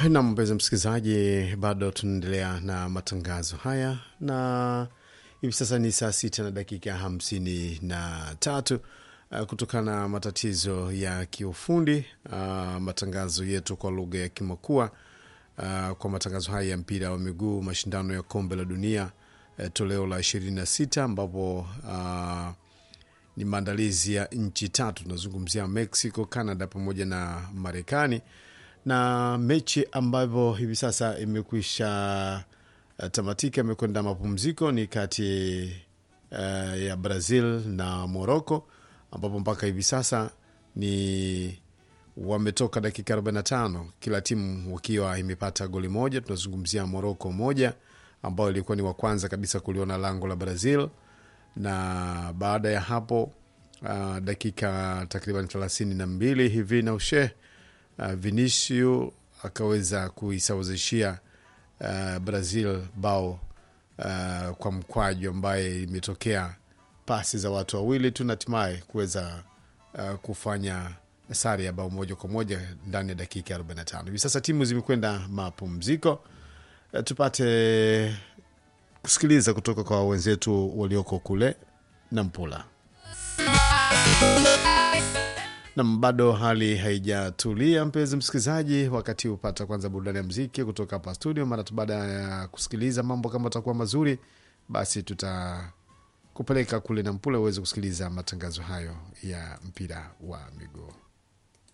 na mpenzi msikilizaji, bado tunaendelea na matangazo haya na hivi sasa ni saa sita na dakika hamsini na tatu uh, kutokana na matatizo ya kiufundi uh, matangazo yetu kwa lugha ya Kimakua uh, kwa matangazo haya ya mpira wa miguu, mashindano ya kombe la dunia uh, toleo la ishirini na sita ambapo uh, ni maandalizi ya nchi tatu, tunazungumzia Mexico, Canada pamoja na Marekani na mechi ambavyo hivi sasa imekwisha uh, tamatika, imekwenda mapumziko ni kati uh, ya Brazil na Morocco, ambapo mpaka hivi sasa ni wametoka dakika 45 kila timu wakiwa imepata goli moja. Tunazungumzia Morocco moja ambayo ilikuwa ni wa kwanza kabisa kuliona lango la Brazil, na baada ya hapo uh, dakika takriban thelathini na mbili hivi na ushe uh, Vinicius akaweza kuisawazishia uh, Brazil bao uh, kwa mkwaju ambaye imetokea pasi za watu wawili tu na hatimaye kuweza uh, kufanya sare ya bao moja kwa moja ndani ya dakika 45. Hivi sasa timu zimekwenda mapumziko. Uh, tupate kusikiliza kutoka kwa wenzetu walioko kule Nampula. Nam, bado hali haijatulia, mpenzi msikilizaji. Wakati hupata kwanza burudani ya mziki kutoka hapa studio. Mara tu baada ya kusikiliza mambo kama atakuwa mazuri, basi tutakupeleka kule Nampula uweze kusikiliza matangazo hayo ya mpira wa miguu.